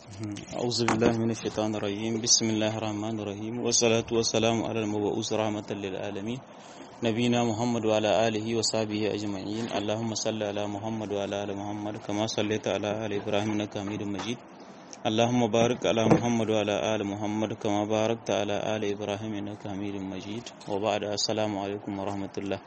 أعوذ بالله من الشيطان الرجيم بسم الله الرحمن الرحيم والصلاة والسلام على المبعوث رحمة للعالمين نبينا محمد وعلى آله وصحبه أجمعين اللهم صل على محمد وعلى آل محمد كما صليت على آل إبراهيم إنك حميد مجيد اللهم بارك على محمد وعلى آل محمد كما باركت على آل إبراهيم إنك حميد مجيد وبعد السلام عليكم ورحمة الله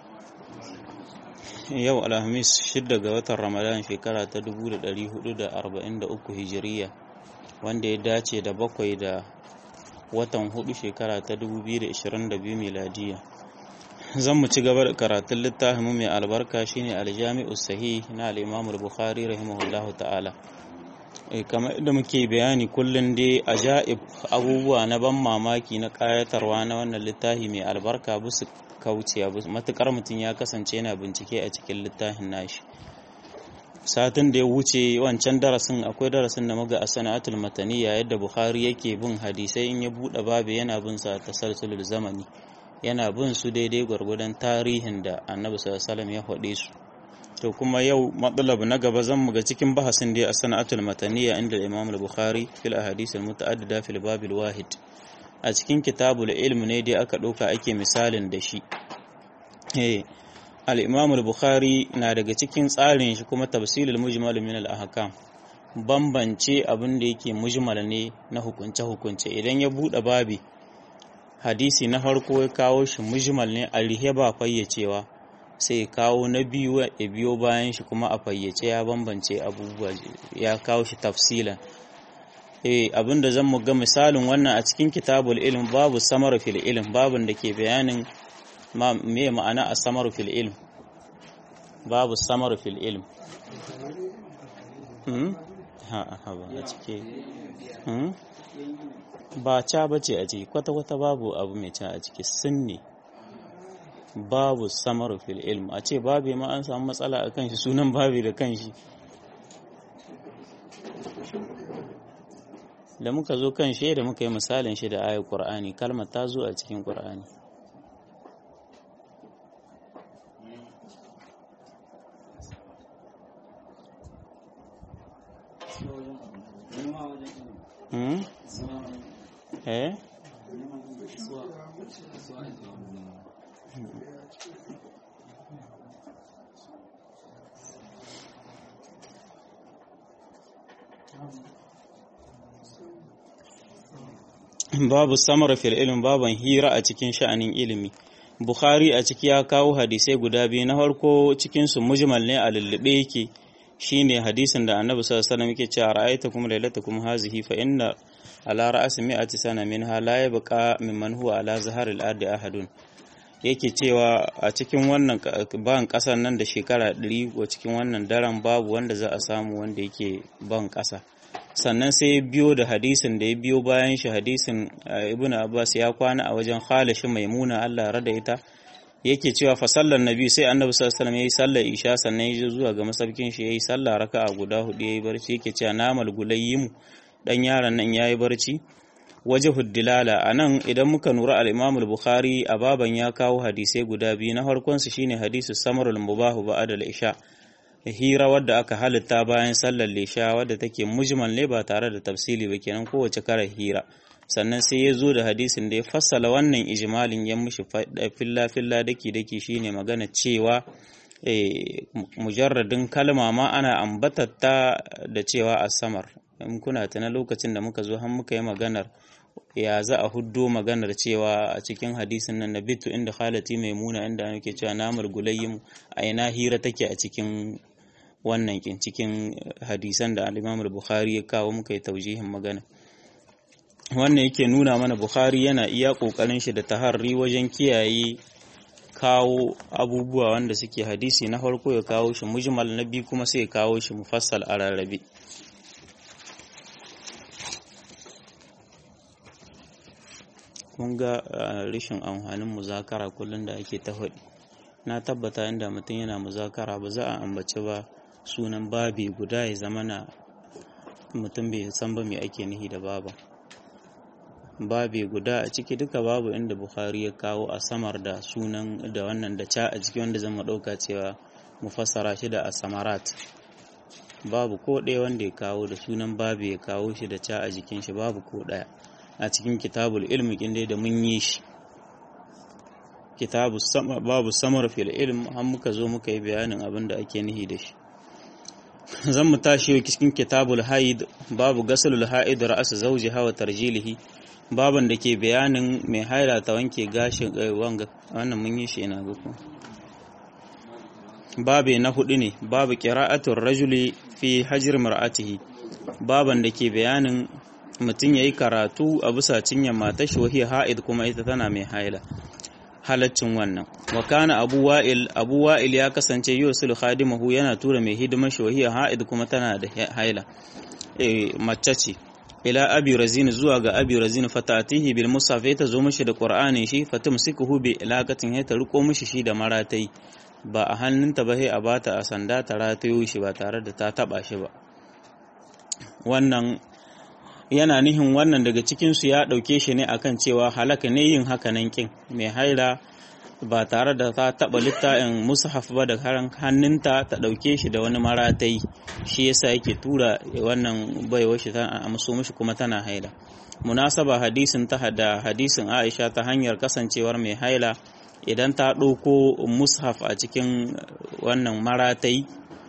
yau alhamis shidda ga watan ramadan shekara ta 1443 hijiriya wanda ya dace da bakwai da watan hudu shekara ta 2022 miladiya zan mu ci gaba da karatun littafin mai albarka shine aljami'u sahih na al-imam al-bukhari rahimahullahu ta'ala kamar da muke bayani kullum dai ajaib abubuwa na ban mamaki na kayatarwa na wannan littafi mai albarka busu kauciya matukar mutum ya kasance yana bincike a cikin littafin nashi satin da ya wuce wancan darasin akwai darasin da muga a sana'atul mataniya yadda bukhari yake bin hadisai in ya bude babu yana bin sa tasalsulul zamani yana bin su daidai gwargwadon tarihin da annabi sallallahu ya faɗe su to kuma yau matsalab na gaba zan muga cikin bahasin da a sana'atul mataniya inda imam al-bukhari fil ahadith al-muta'addida fil babil wahid a cikin kitabul ilm ne dai aka ɗauka ake misalin da shi al-imam al-bukhari na daga cikin tsarin shi kuma tafsilul mujmal min al-ahkam bambance abin da yake mujmal ne na hukunce hukunce idan ya bude babi hadisi na farko ya kawo shi mujmal ne a rihe ba fayyacewa sai ya kawo na biyu ya biyo bayan shi kuma a fayyace ya bambance abubuwa ya kawo shi tafsilan eh abinda zan mu ga misalin wannan a cikin kitabul ilm babu samar fil ilm babun da ke bayanin me ma'ana a samar fil ilm babu samar fil ilm hmm ha ha ba a cike hmm ba ca bace a ciki kwata kwata babu abu mai ca a ciki sunne babu samar fil ilm a ce babu ma an samu matsala akan shi sunan babu da kanshi da muka zo kan shi da muka yi misalin shi da ayar Qur'ani kalmar ta zo a cikin Qur'ani Hmm? Eh? babu samar fil ilm baban hira a cikin sha'anin ilimi bukhari a ciki ya kawo hadisai guda biyu na farko cikin su mujmal ne a lullube yake shine hadisin da annabi sallallahu alaihi wasallam yake cewa ra'aytakum laylatakum hazihi fa inna ala ra'si mi'ati sana minha la yabqa mimman huwa ala zaharil ardi ahadun yake cewa a cikin wannan ban kasar nan da shekara 100 ko cikin wannan daren babu wanda za a samu wanda yake ban kasa sannan sai ya biyo da hadisin da ya biyo bayan shi hadisin ibn abbas ya kwana a wajen khalishi maimuna Allah rada ita yake cewa fa sallar nabi sai annabi sallallahu alaihi wasallam yayi sallar isha sannan ya zuwa ga masaukin shi yayi sallah raka'a guda hudu yayi barci yake cewa namal gulayyimu dan yaron nan yayi barci wajhud dilala anan idan muka nura al-imam al-bukhari a baban ya kawo hadisai guda biyu na farkon su shine hadisu samarul mubahu ba'da al-isha hira wadda aka halitta bayan sallar lisha wadda take mujmal ne ba tare da tafsili ba kenan kowace kara hira sannan sai ya zo da hadisin da ya fassala wannan ijmalin ya mushi filla filla daki daki shine magana cewa mujarradin kalma ma ana ambatatta da cewa a samar in kuna tana lokacin da muka zo har muka yi maganar ya za a huddo maganar cewa a cikin hadisin nan na bitu inda khalati maimuna inda ake cewa namar gulayyin a ina hira take a cikin wannan kin cikin hadisan da al-Imam bukhari ya kawo muka yi taujihin magana wannan yake nuna mana Bukhari yana iya kokarin shi da taharri wajen kiyaye kawo abubuwa wanda suke hadisi na farko ya kawo shi mujmal na biyu kuma sai ya kawo shi mufassal a rarrabe kun ga rashin amfanin muzakara kullum da ake ta faɗi na tabbata inda mutum yana muzakara ba za a ambaci ba sunan babi guda ya zama na mutum bai san ba mai ake nihi da baba babi guda a ciki duka babu inda bukhari ya kawo a samar da sunan da wannan da ca a ciki wanda zan ɗauka cewa mu fassara shi da asamarat babu ko ɗaya wanda ya kawo da sunan babu ya kawo shi da ca a jikin shi babu ko ɗaya a cikin kitabul ilmi kin dai da mun yi shi kitabu sama babu samar fil ilm har muka zo muka yi bayanin abin da ake nihi da shi zan mu tashi cikin kitabul haid babu gasalul haid ra'as zawjiha wa tarjilihi baban da ke bayanin mai haila ta wanke gashin wanga wannan mun yi shi ina ga ku babe na hudu ne babu qira'atul rajuli fi hajr mar'atihi baban da ke bayanin mutum yayi karatu a bisa cinyar matar shi wahiya haid kuma ita tana mai haila halaccin wannan wa kana abu wa'il abu wa'il ya kasance yusul khadimahu yana tura mai hidimar shi wahiya haid kuma tana da haila eh mace ce ila abi razin zuwa ga abi razin fatatihi bil musaf ta zo mishi da qur'anin shi fatumsikuhu bi ilaqatin ya ta riko mishi shi da maratai ba a hannunta ba sai a bata a sanda ta ratayo shi ba tare da ta taba shi ba wannan yana nihin wannan daga cikinsu ya ɗauke shi ne akan cewa halaka ne yin hakanan kin mai haira ba tare da ta taɓa littafin mushaf ba da karan hannunta ta ɗauke shi da wani maratai shi yasa yake tura wannan baiwar shi ta amso mishi kuma tana haila munasaba hadisin ta da hadisin Aisha ta hanyar kasancewar mai haila idan ta ɗauko mushaf a cikin wannan maratai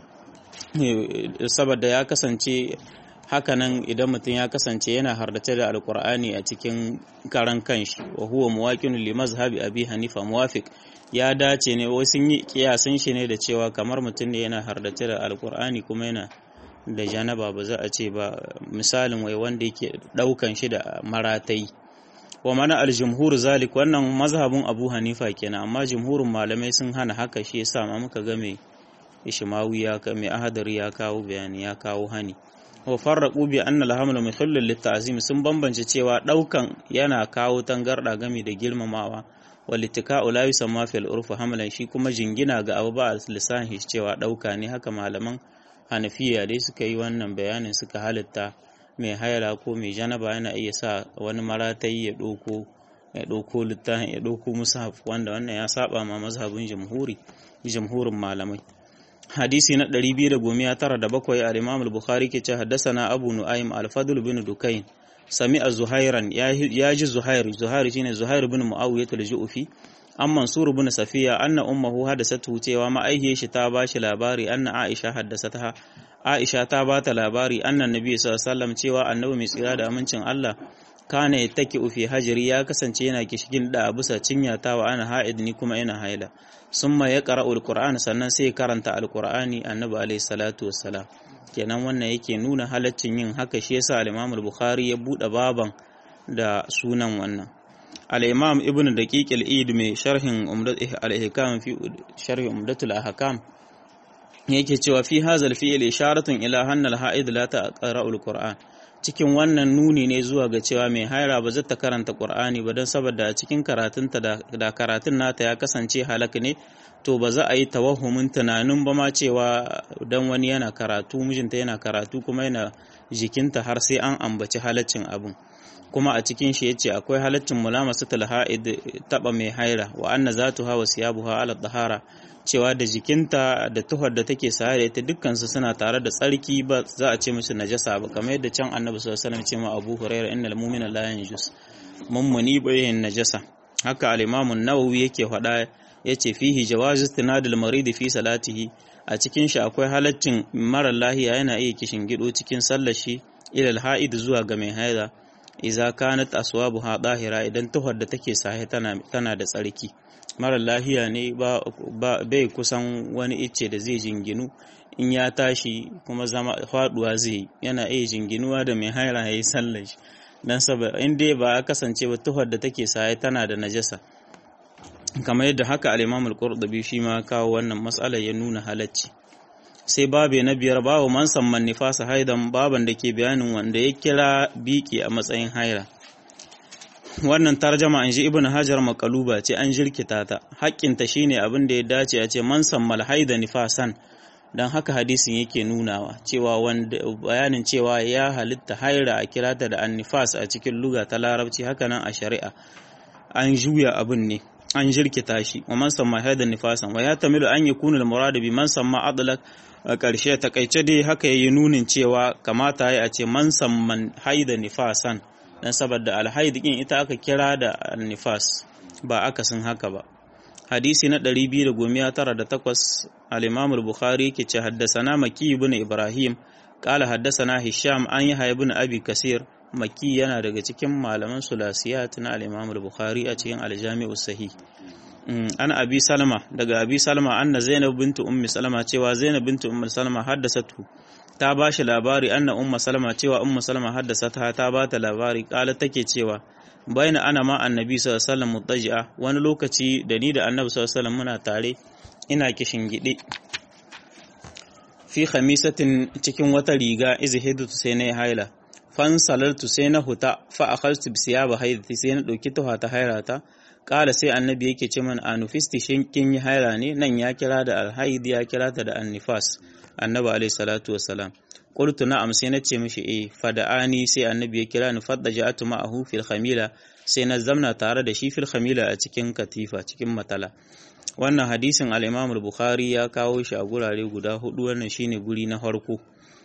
saboda ya kasance hakanan idan mutum ya kasance yana hardace da alkur'ani a cikin karan kanshi wa huwa muwaqin li mazhabi abi hanifa muwafiq ya dace ne wai sun yi kiyasan shi ne da cewa kamar mutum ne yana hardace da alkur'ani kuma yana da janaba ba za a ce ba misalin wai wanda yake daukan shi da maratai wa mana aljumhur zalik wannan mazhabin abu hanifa kenan amma jumhurin malamai sun hana haka shi yasa ma muka ga mai ishmawi ya mai ahadari ya kawo bayani ya kawo hani wa farraqu bi anna al-hamlu mithallun lit-ta'zim sun bambance cewa daukan yana kawo tangarda game da girmamawa wal ittika'u la yusamma fil urf hamlan shi kuma jingina ga abu ba lisan shi cewa dauka ne haka malaman Hanafiya dai suka yi wannan bayanin suka halitta mai haila ko mai janaba yana iya sa wani maratai ya doko ya doko littafin ya doko mushaf wanda wannan ya saba ma mazhabin jamhuri jamhurin malamai hadisi na 297 al-Imam al-Bukhari ke ce haddasana Abu Nu'aym al-Fadl bin Dukayn sami'a Zuhairan ya ji Zuhair Zuhair shine Zuhair bin Muawiyah al-Ju'fi an Mansur bin Safiya anna ummuhu hadasatu cewa ma'aihiyar shi ta bashi labari anna Aisha haddasata Aisha ta bata labari annan Nabi sallallahu alaihi wasallam cewa annabi mai tsira da amincin Allah kana yattaki fi hajri ya kasance yana kishigin da bisa cinya ta wa ana ha'id ni kuma ina haila summa ya qara'ul qur'an sannan sai karanta alqur'ani annabi alaihi salatu wassalam kenan wannan yake nuna halaccin yin haka shi yasa al-Imam al-Bukhari ya bude baban da sunan wannan al-Imam Ibn Daqiq al-Eid mai sharhin Umdat al-Ihkam fi sharhi Umdatul Ahkam yake cewa fi hazal fi'il isharatun ila hanna al-ha'id la taqra'ul qur'an cikin wannan nuni ne zuwa ga cewa mai haira ba zata karanta Qur'ani ba don saboda a cikin karatunta da karatun nata ya kasance halak ne to ba za a yi tawahumin tunanin ba ma cewa dan wani yana karatu mijinta yana karatu kuma yana jikinta har sai an ambaci halaccin abin kuma a cikin shi yace akwai halaccin mulamasatul ha'id taba mai haira wa anna zatuha wa siyabuha ala dahara cewa da jikinta da tuhar da take saye da ita dukkansu suna tare da tsarki ba za a ce musu najasa ba kamar yadda can annabi sallallahu alaihi wasallam ce ma Abu Hurairah innal mu'mina la yanjus mummuni bayin najasa haka al-Imam an-Nawawi yake faɗa yace fihi jawazu istinadul marid fi salatihi a cikin shi akwai halaccin mara lahiya yana iya kishin gido cikin sallar shi ilal ha'id zuwa ga mai haida idza kanat aswabuha dahira idan tuhar da take sahe tana tana da tsarki mara lahiya ne ba bai kusan wani icce da zai jinginu in ya tashi kuma zama faduwa zai yana iya jinginuwa da mai haira ya yi sallar shi don saboda in dai ba ya kasance ba tuhar da take saye tana da najasa kamar yadda haka al-imam al-qurtubi shi ma kawo wannan matsalar ya nuna halacci sai babe na biyar babu man samman nifasa haidan baban da ke bayanin wanda ya kira biki a matsayin haira wannan tarjama an ji ibn hajar makaluba ce an jirkita ta haƙƙinta shine abin da ya dace a ce man sammal haida nifasan don haka hadisin yake nunawa cewa wanda bayanin cewa ya halitta haira a kirata da annifas a cikin luga ta larabci hakanan a shari'a an juya abin ne an jirkita shi wa man samma haidan nifasan wa ya tamilu an yakunu al murad bi man samma adlak a ƙarshe takaice dai haka yayi nunin cewa kamata ya ce man samman haida nifasan dan saboda alhaid din ita aka kira da nifas ba akasin haka ba hadisi na 298 al-Imam al-Bukhari yake ce haddasana Maki ibn Ibrahim qala haddasana Hisham an yi ibn Abi Kasir Maki yana daga cikin malaman sulasiyat na al-Imam al-Bukhari a cikin al-Jami'u Sahih ana Abi Salama daga Abi Salama anna Zainab bint Ummi Salama cewa Zainab bint Ummi Salama haddasatu ta ba shi labari anna Ummu Salama cewa Ummu Salama haddasata ta ba ta labari kala take cewa baina ana ma annabi sallallahu alaihi wasallam mutaji'a wani lokaci da ni da annabi sallallahu alaihi wasallam muna tare ina kishin gide fi khamisatin cikin wata riga izhidu sai na haila fan salaltu sai na huta fa akhadtu bi siyaba haidati sai na dauki tuha ta hairata kala sai annabi yake ce man anufisti shin kin yi haira ne nan ya kira da alhaid ya kira ta da annifas annabi alaihi salatu wassalam qultu na'am sai na ce mishi eh fada'ani sai annabi ya kira ni fadda ja'atu ma'ahu fil khamila sai na zamna tare da shi fil khamila a cikin katifa cikin matala wannan hadisin al-Imam al-Bukhari ya kawo shi a gurare guda hudu wannan shine guri na farko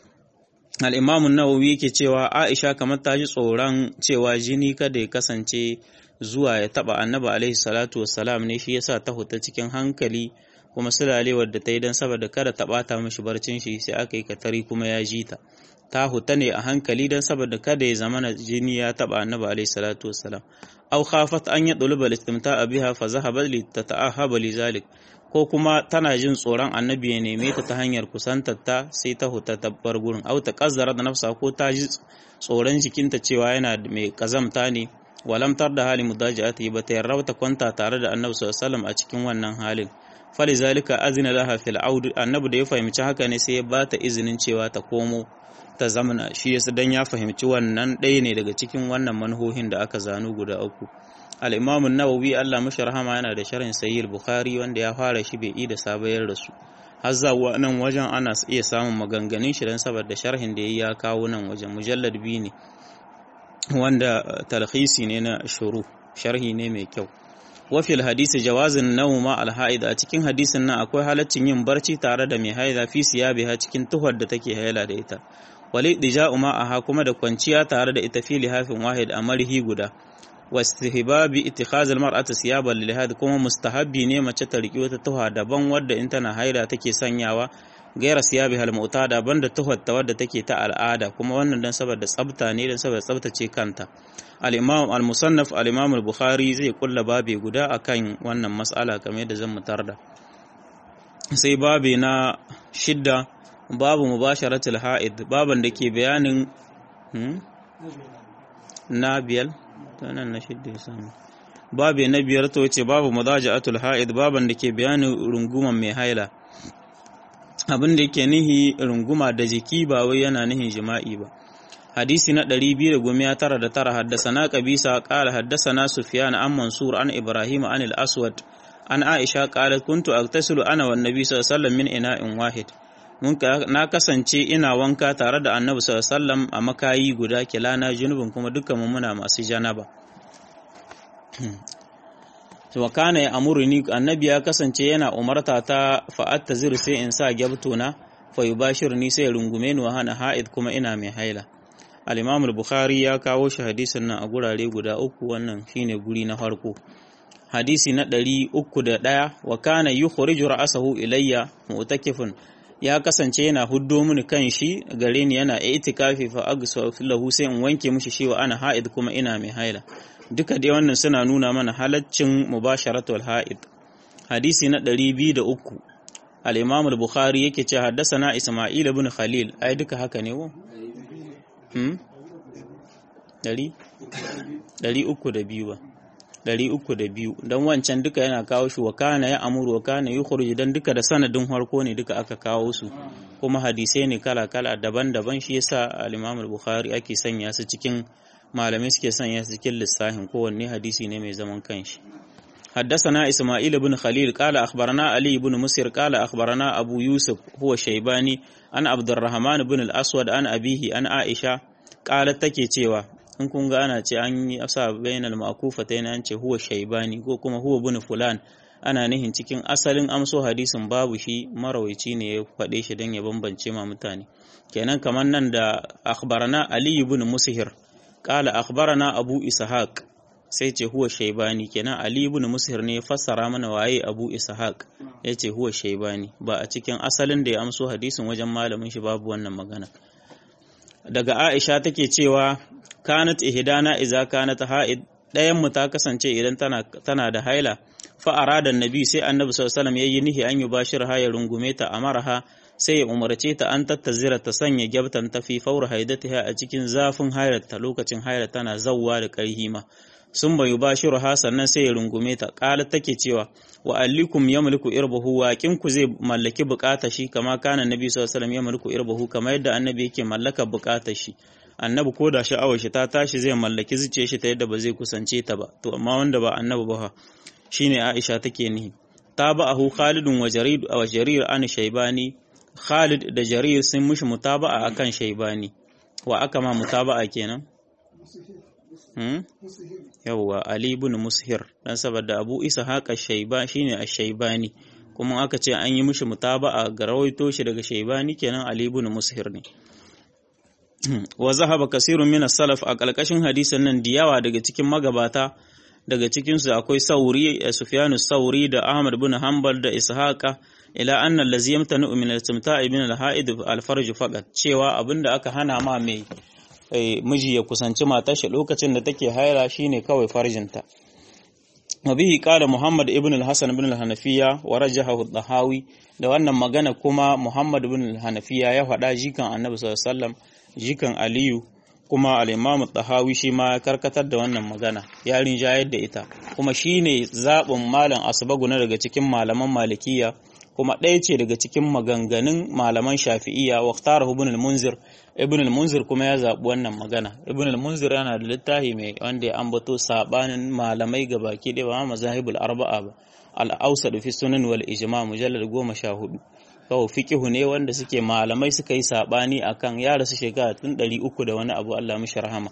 al-Imam an-Nawawi yake cewa Aisha kamar ta ji tsoron cewa jini kada ya kasance zuwa ya taba annabi alaihi salatu wassalam ne shi yasa ta huta cikin hankali kuma sulalewar da ta yi don saboda kada ta bata mishi barcin shi sai aka yi katari kuma ya ji ta ta huta ne a hankali don saboda kada ya zama na jini ya taba annabi alaihi salatu wassalam aw khafat an yadluba al-istimta'a biha fa zahaba li tata'ahaba li zalik ko kuma tana jin tsoron annabi ya neme ta ta hanyar kusantar ta sai ta huta ta bar gurin aw ta kazzara da nafsa ko ta ji tsoron jikinta cewa yana mai kazamta ne walamtar da hali mudaji'ati ba ta yarda ta kwanta tare da annabi sallallahu alaihi wasallam a cikin wannan halin falizalika azina laha fil aud annabi da ya fahimci haka ne sai ya ba ta izinin cewa ta komo ta zamana shi yasa dan ya fahimci wannan ɗaya ne daga cikin wannan manhohin da aka zanu guda uku al-imam an-nawawi Allah mashi rahama yana da sharhin sahih bukhari wanda ya fara shi bai da sabayar da su har zuwa nan wajen ana iya samun maganganun shi dan saboda sharhin da ya kawo nan wajen mujallad biyu ne wanda talhisi ne na shuru sharhi ne mai kyau wafil hadisi jawazin nauma alha'id a cikin hadisin nan akwai halaccin yin barci tare da mai haida fi siyabiha cikin tuhar da take haila da ita wali dija'u ma'aha kuma da kwanciya tare da ita fi lihafin wahid a marhi guda wastihbabi ittikhaz almar'ati siyaban lilhad kuma mustahabbi ne mace ta riki wata tuha daban wadda in tana haila take sanyawa gaira siyabiha almu'tada banda tuhar ta wadda take ta al'ada kuma wannan dan saboda tsafta ne dan saboda tsaftace kanta al-imam al-musannaf al-imam al-bukhari zai kulla babe guda akan wannan mas'ala kamar yadda zan mutar da sai babe na shidda babu mubasharatul ha'id baban da ke bayanin na biyar nan na shidda ya samu babe na biyar to ce babu mudaja'atul ha'id baban da ke bayanin runguman mai haila abin da yake nihi runguma da jiki ba wai yana nihin jima'i ba hadisi na 299 haddasana qabisa qala haddasana sufyan an mansur an ibrahim an al-aswad an aisha qalat kuntu agtasilu ana wan nabi sallallahu alaihi wasallam min ina'in wahid mun na kasance ina wanka tare da annabi sallallahu alaihi wasallam a makayi guda kilana junubin kuma dukkan mu muna masu janaba wa kana ya amuruni annabi ya kasance yana umarta ta fa'atta zir sai in sa gyabtona fa yubashirni sai rungume ni wa hana ha'id kuma ina mai haila al-imam al-bukhari ya kawo shi hadisin nan a gurare guda uku wannan shine guri na farko hadisi na ɗari uku da ɗaya wa kana yukhriju ra'sahu ilayya mu'takifun ya kasance yana huddo mini kan shi gare ni yana itikafi fa aghsafu lahu sai in wanke mishi shi wa ana ha'id kuma ina mai haila duka dai wannan suna nuna mana halaccin mubasharatul ha'id hadisi na 203 al-imam al-bukhari yake ce haddathana isma'il ibn khalil ai duka haka ne wo hmm dari dari uku da biyu ba dari uku da biyu don wancan duka yana kawo shi wa kana ya amuru wa kana yukhruju dan duka da sanadin harko ne duka aka kawo su kuma hadisai ne kala kala daban-daban shi yasa al-imam al-bukhari ake sanya su cikin malamai suke sanya su cikin lissahin kowanne hadisi ne mai zaman kanshi حدثنا إسماعيل بن خليل قال أخبرنا علي بن مسير قال أخبرنا أبو يوسف هو شيباني أن عبد الرحمن بن الأسود أن أبيه أن عائشة قالت تكي تيوا in kun ga ana ce an yi asa bainal ma'kufatayn an ce huwa shaybani ko kuma huwa bin fulan ana nihin cikin asalin amso hadisin babu shi marawaici ne ya faɗe shi don ya bambance ma mutane kenan kamar nan da akhbarana ali ibn mushir qala akhbarana abu ishaq sai ce huwa shaybani kenan ali ibn mushir ne ya fassara mana waye abu ishaq yace huwa shaybani ba a cikin asalin da ya amso hadisin wajen malamin shi babu wannan magana daga aisha take cewa kanat ihdana idza kanat ha'id ɗayan mu ta kasance idan tana tana da haila fa arada annabi sai annabi sallallahu alaihi wasallam yayi nihi an yubashir ha ya rungume ta amarha sai ya umarce ta an tattazira ta sanya gyabtan ta fi faur haidatiha a cikin zafin hayarta lokacin hayar tana zawwa da karhi ma sun bayu bashiru ha sannan sai ya rungume ta ƙala take cewa wa allikum yamliku irbahu wa ku zai mallaki bukata shi kama kana nabi sallallahu alaihi wasallam yamliku irbahu kamar yadda annabi yake mallaka bukata shi annabi ko da sha'awar shi ta tashi zai mallaki zuciyar shi ta yadda ba zai kusance ta ba to amma wanda ba annabi ba shine Aisha take nihi tabahu Khalidun wa Jarir wa Jarir an Shaybani Khalid da Jarir sun mushi mutaba'a akan Shaybani wa aka ma mutaba'a kenan hmm? yawwa Ali ibn Mushir dan saboda Abu Isa haka Shayba shine Ash-Shaybani kuma aka ce an yi mishi mutaba'a ga rawaito shi daga Shaybani kenan Ali ibn Mushir ne wa zahaba kasirun min salaf a kalkashin hadisin nan diyawa daga cikin magabata daga cikinsu akwai sauri sufyanu sauri da ahmad bin hanbal da ishaqa ila anna allazi yamtanu min al-istimta'i min al-ha'id al-farj faqat cewa abinda aka hana ma mai miji ya kusanci matar shi lokacin da take haira shine kawai farjinta wa bihi qala muhammad ibn al-hasan ibn al-hanafiya wa rajahahu ad-dahawi da wannan magana kuma muhammad ibn al-hanafiya ya faɗa jikan annabi sallallahu alaihi wasallam jikan aliyu kuma al'imamu ɗahawi shi ma ya karkatar da wannan magana ya rinjayar da ita kuma shi ne zaɓin malam asibaguna daga cikin malaman malikiya kuma ɗaya ce daga cikin maganganun malaman shafi'iya wa tara ibn al-munzir ibn al-munzir kuma ya zaɓi wannan magana ibn al-munzir yana da littafi mai wanda ya ambato sabanin malamai ga baki ɗaya ba mazahibul arba'a ba al-awsad fi sunan wal ijma mujallad goma sha hudu kawai fikihu ne wanda suke malamai suka yi sabani akan ya rasu shekara tun ɗari uku da wani abu Allah mishi rahama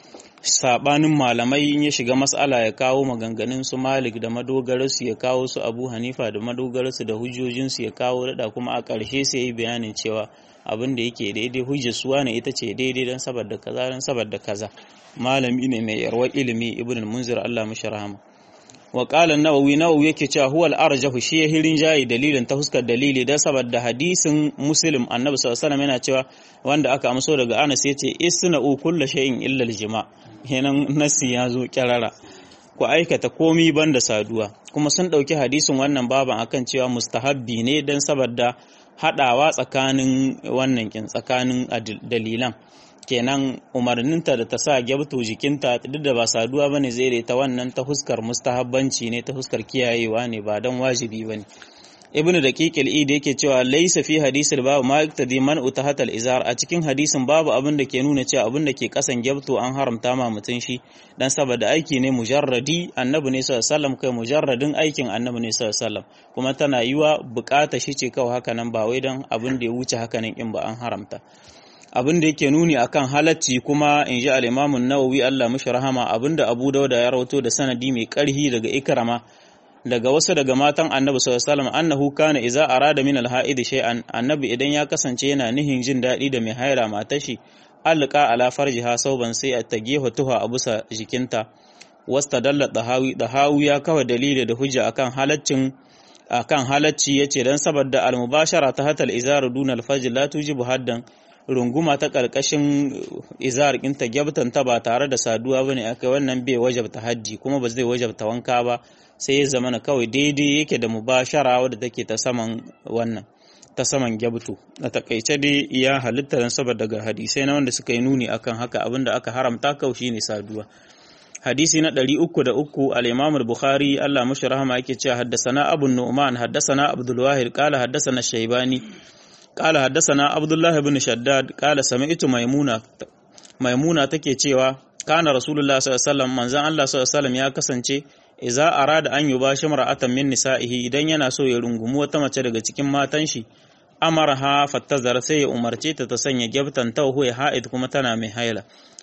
sabanin malamai in ya shiga mas'ala ya kawo maganganun su Malik da madogararsu ya kawo su Abu Hanifa da madogararsu da hujjojinsu ya kawo dada kuma a ƙarshe sai yi bayanin cewa abin da yake daidai hujjar suwa ne ita ce daidai don saboda kaza don saboda kaza malami ne mai yarwar ilimi ibn munzir Allah mishi rahama wa qala an-nawawi nawawi yake cewa huwa al-arjahu shi ya hirin jayi dalilin ta huskar dalili dan saboda hadisin muslim annabi sallallahu alaihi yana cewa wanda aka amso daga Anas yace isna'u kullu shay'in illa al-jima' kenan nasi ya zo kirara ku aikata komi banda saduwa kuma sun dauki hadisin wannan baban akan cewa mustahabbi ne dan saboda hadawa tsakanin wannan kin tsakanin dalilan kenan umarninta da ta sa gyabto jikinta duk da ba saduwa bane zai da ta wannan ta huskar mustahabbanci ne ta huskar kiyayewa ne ba dan wajibi bane ibn daqiq al-id yake cewa laysa fi hadisil babu ma yaktadi man utahat al-izar a cikin hadisin babu abin da ke nuna cewa abin da ke kasan gyabto an haramta ma mutun shi dan saboda aiki ne mujarradi annabi ne sallallahu alaihi wasallam kai mujarradin aikin annabi ne sallallahu alaihi wasallam kuma tana yiwa bukata shi ce kawai haka nan ba wai dan abin da ya wuce haka nan in ba an haramta abin da yake nuni akan halacci kuma in ji al-Imam nawawi Allah mishi rahama abinda Abu Dawud ya rawato da sanadi mai karhi daga Ikrama daga wasu daga matan Annabi sallallahu alaihi wasallam annahu kana idza arada min al-ha'id shay'an annabi idan ya kasance yana nihin jin dadi da mai haira matashi alqa ala farjiha sauban sai a tage tuha a busa jikinta wastadalla dahawi dahawi ya kawa dalili da hujja akan halaccin akan halacci yace dan saboda al-mubashara ta hatal izar duna al-fajr la tujibu haddan runguma ta ƙarƙashin izar ɗinta gyabtanta ba tare da saduwa ba ne aka wannan bai wajabta hajji kuma ba zai wajabta wanka ba sai ya zama kawai daidai yake da mubashara wadda take ta saman wannan ta saman gyabtu a takaice dai ya halitta don saboda daga hadisai na wanda suka yi nuni akan haka abinda aka haramta kawai shine saduwa hadisi na ɗari uku da uku al-imam al-bukhari Allah mashi rahama yake cewa haddasana abu nu'man haddasana abdul wahid qala haddasana shaybani قال حدثنا عبد الله بن شداد قال سمعت ميمونة ميمونة take cewa kana rasulullah sallallahu alaihi wasallam manzon Allah sallallahu alaihi wasallam ya kasance idza arada an yubashi mar'atan min nisa'ihi idan yana so ya rungumi wata mace daga cikin matan shi amarha fattazar sai ya umarce ta ta sanya gyabtan tawhu ya ha'id kuma tana mai haila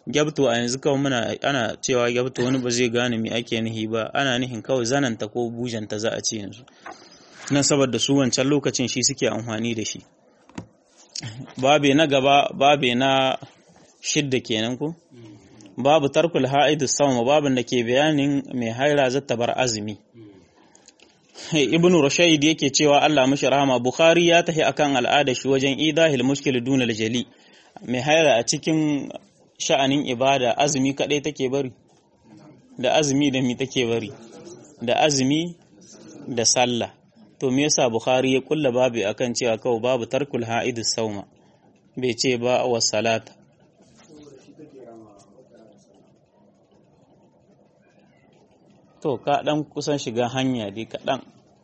gyabto a yanzu kawai muna ana cewa gyabto wani ba zai gane me ake nihi ba ana nihin kawai zananta ko bujanta za a ce yanzu nan saboda su wancan lokacin shi suke amfani da shi babe na gaba babe na shidda kenan ko babu tarkul ha'id sawma babin da ke bayanin mai haira zata bar azumi ibn rushayd yake cewa Allah mishi rahama bukhari ya tahi akan al'ada shi wajen idahil mushkil dun jali mai haira a cikin sha'anin ibada azumi kadai take bari da azumi da mi take bari da azumi da sallah to me yasa bukhari ya kulla babu akan cewa kawai babu tarkul ha'id sauma bai ce ba wa salata to ka dan kusan shiga hanya dai kaɗan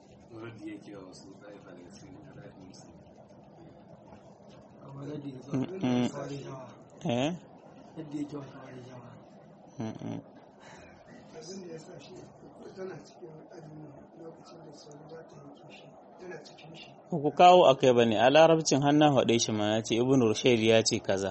eh ku kawo akai bane a larabcin hannun haɗe shi ma ya ce ibn rushayd ya ce kaza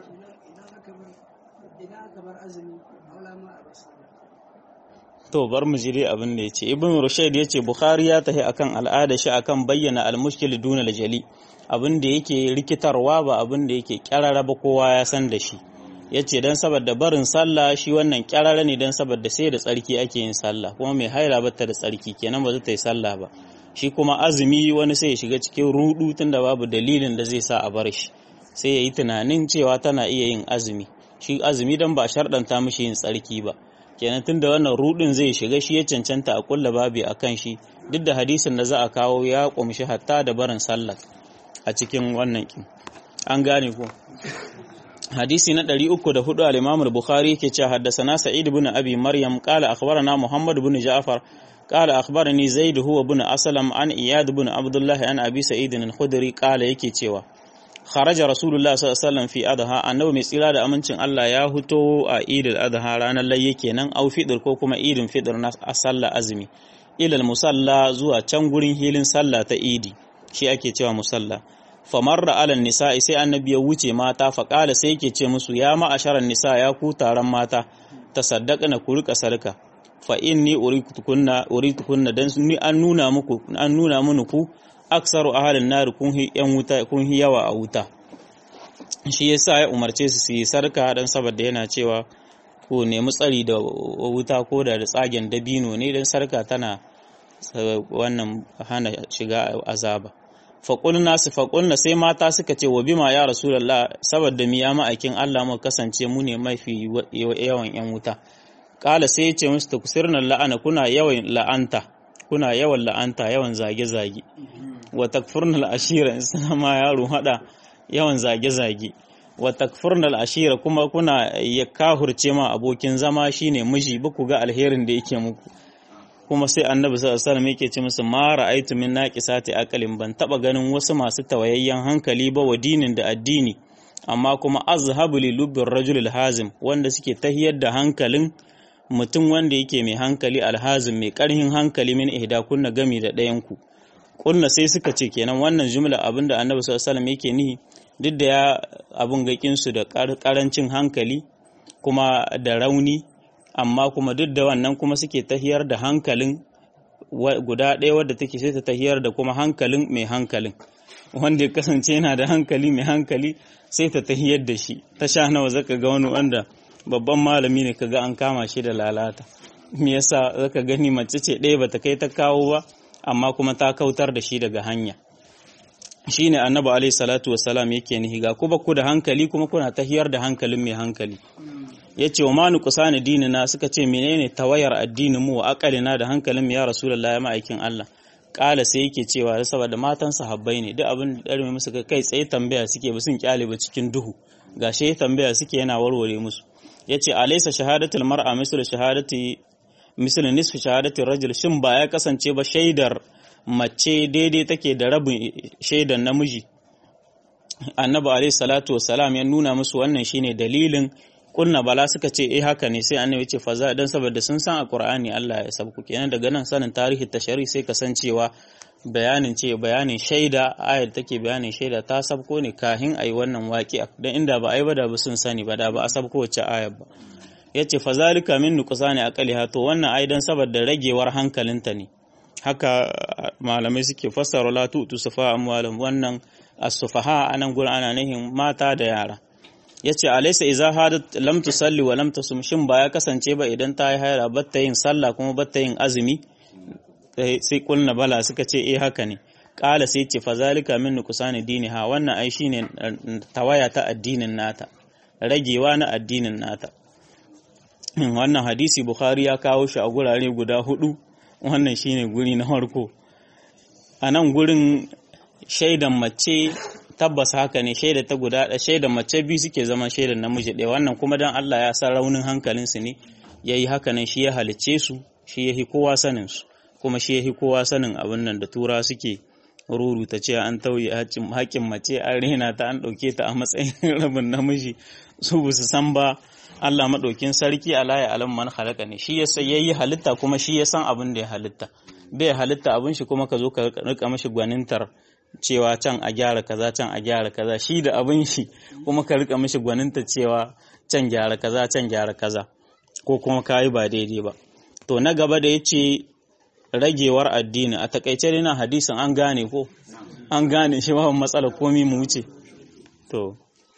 to bar mu jire abin da yace ibn rushayd yace bukhari ya tahi akan al'ada shi akan bayyana al-mushkil duna al-jali abin da yake rikitarwa ba abin da yake kyarara ba kowa ya san da shi yace dan saboda barin sallah shi wannan kyarara ne dan saboda sai da tsarki ake yin sallah kuma mai haila bata da tsarki kenan ba zai ta yi sallah ba shi kuma azumi wani sai ya shiga cikin rudu tunda babu dalilin da zai sa a bar shi sai ya yi tunanin cewa tana iya yin azumi shi azumi dan ba sharɗanta mishi yin tsarki ba kenan tunda wannan rudin zai shiga shi ya cancanta a kulla babi a kan shi duk da hadisin da za a kawo ya kumshi hatta da barin sallah a cikin wannan kin an gane ko hadisi na 304 al-Imam al-Bukhari yake cewa haddathana Sa'id ibn Abi Maryam qala akhbarana Muhammad ibn Ja'far qala akhbarani Zaid huwa ibn Aslam an Iyad ibn Abdullah an Abi Sa'id al-Khudri qala yake cewa kharaja rasulullah sallallahu alaihi wasallam fi adha annabi mai tsira da amincin Allah ya huto a idil adha ranar layye kenan au fitr ko kuma idin fitr na sallah azumi ilal musalla zuwa can gurin hilin sallah ta idi shi ake cewa musalla famarra ala nisa'i sai annabi ya wuce mata faƙala sai yake ce musu ya ma'asharan nisa ya ku taron mata tasaddaqna ku rika sarka fa inni uritukunna uritukunna dan ni an nuna muku an nuna mini ku aksaru ahalin nar kun hi yan wuta kun hi yawa a wuta shi yasa ya umarce su su yi sarka dan saboda yana cewa ku nemi tsari da wuta ko da tsagen dabino ne dan sarka tana wannan hana shiga azaba faƙulna su faƙulna sai mata suka ce wa bima ya rasulallah saboda mi ya ma'aikin Allah mu kasance mu ne mafi yawan yan wuta ƙala sai ya ce musu ta kusirna la'ana kuna yawan la'anta kuna yawan la'anta yawan zage-zage wa takfurna al'ashira in suna ma yaro hada yawan zage-zage wa takfurna al'ashira kuma kuna ya kahurce ma abokin zama shine miji ba ku ga alherin da yake muku kuma sai annabi sallallahu alaihi wasallam yake ce musu ma ra'aytu min naqisati aqalin ban taba ganin wasu masu tawayayyen hankali ba wa dinin da addini amma kuma azhabu li lubbir rajul hazim wanda suke tahiyar da hankalin mutum wanda yake mai hankali alhazim mai karhin hankali min ihda kunna gami da ɗayan ku kunna sai suka ce kenan wannan jumla abinda annabi sallallahu alaihi wasallam yake nihi duk da ya abun gakin su da karancin hankali kuma da rauni amma kuma duk da wannan kuma suke tahiyar da hankalin guda ɗaya wadda take sai ta tahiyar da kuma hankalin mai hankalin wanda ya kasance yana da hankali mai hankali sai ta tahiyar da shi ta sha nawa zaka ga wani wanda babban malami ne kaga an kama shi da lalata me yasa zaka gani mace ce ɗaya bata kai ta kawo ba amma kuma ta kautar da shi daga hanya shine annabi alaihi salatu wassalam yake nihi ga ku ku da hankali kuma kuna tahiyar da hankalin mai hankali yace wa manu kusani dinina suka ce menene tawayar addinin mu wa akalina da hankalin mu ya rasulullahi ya ma'aikin Allah kala sai yake cewa saboda matan sahabbai ne duk abin da ɗarme musu kai tsaye tambaya suke ba sun kyale ba cikin duhu gashi tambaya suke yana warware musu yace alaysa shahadatul mar'a mislu shahadati mislu nisfi shahadati rajul shin ba ya kasance ba shaidar mace daidai take da rabin shaidar namiji annabi alayhi salatu wassalam ya nuna musu wannan shine dalilin kunna bala suka ce eh haka ne sai annabi ce faza dan saboda sun san a qur'ani Allah ya sabku kenan daga nan sanin tarihi tashari sai ka san cewa bayanin ce bayanin shaida ayar take bayanin shaida ta sabko ne kahin ayi wannan waƙi dan inda ba ai ba da ba sun sani ba da ba a sabko wacce ayar ba yace fa zalika min nuqsani aqliha to wannan ai dan saboda ragewar hankalinta ne haka malamai suke fassara la tu'tu sufa amwalum wannan as-sufaha anan gurin ana nihin mata da yara yace alaysa idza hadat lam tusalli wa lam tasum shin ba ya kasance ba idan ta yi haira batta yin sallah kuma batta yin azumi sai kulna bala suka ce eh haka ne kala sai ce fa zalika min nuqsani diniha wannan ai shine tawaya ta addinin nata ragewa na addinin nata wannan hadisi bukhari ya kawo shi a gurare guda hudu wannan shine guri na farko a nan gurin shaidan mace tabbas haka ne shaida ta guda da shaidan mace biyu suke zama shaidan namiji ɗaya wannan kuma dan Allah ya san raunin hankalinsu ne yayi haka nan shi ya halicce su shi yahi kowa sanin su kuma shi yahi kowa sanin abin nan da tura suke ruruta cewa an tauye haƙƙin mace an rena ta an ɗauke ta a matsayin rabin namiji su ba su san ba Allah maɗaukin sarki ala ya alam man halaka ne shi yasa yayi halitta kuma shi ya san abin da ya halitta bai halitta abin shi kuma ka zo ka rika mashi gwanintar cewa can a gyara kaza can a gyara kaza shi da abin shi kuma ka rika mashi gwaninta cewa can gyara kaza can gyara kaza ko kuma kayi ba daidai ba to na gaba da yace ragewar addini a takaice dai na hadisin an gane ko an gane shi ba matsala komi mu wuce to